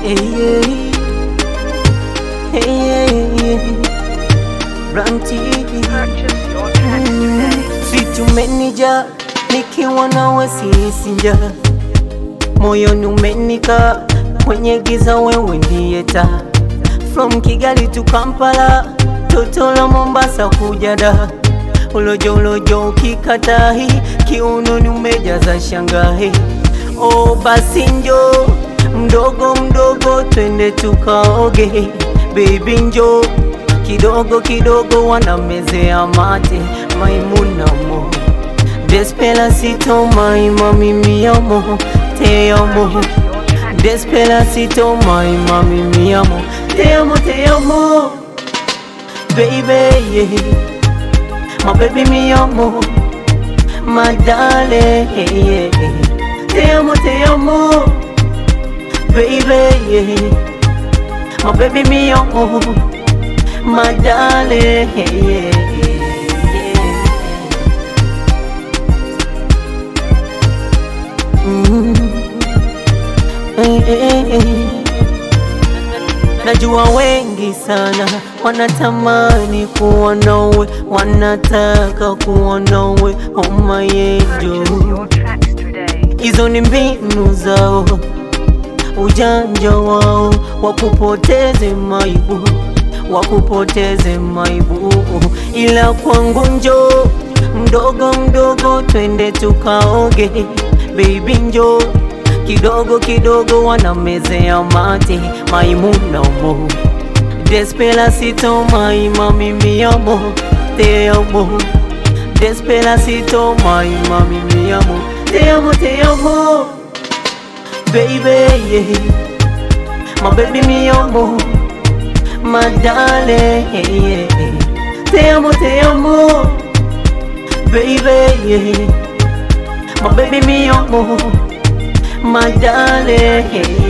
Hey, hey, hey, Branti Purchase your tracks today. situmenija nikiwa nawe sisinja moyoni umenika kwenye giza wewe ndiye taa from Kigali to Kampala toto la Mombasa kujada ulojo ulojo ukikatahi kiunoni umejaza shangahi oh basi njo mdogo mdogo twende tukaoge baby njo kidogo kidogo wanamezea mate maimunamo Despacito my mami mi amo te amo Despacito my mami mi amo te amo te amo baby yeah. my baby mi amo my darling yeah. te amo te amo baby yeah. my baby mi amo my darling yeah. yeah. Mm. Eh, eh, eh. Najua wengi sana wanatamani kuwa nawe, wanataka kuwa nawe, oh my angel. Purchase your tracks today. Hizo ni mbinu zao, ujanja wao, wakupoteze maibu, wakupoteze maibu, ila kwangu njo mdogo mdogo, twende tukaoge, baby njo kidogo kidogo, wanamezea mate, maimuna mo Despacito, my mami mi amo, te amo Despacito, my mami mi amo, te amo, te amo, baby, yeah. my baby mi amo, my darling, yeah. te amo, te amo, baby, yeah. my baby mi amo, my darling.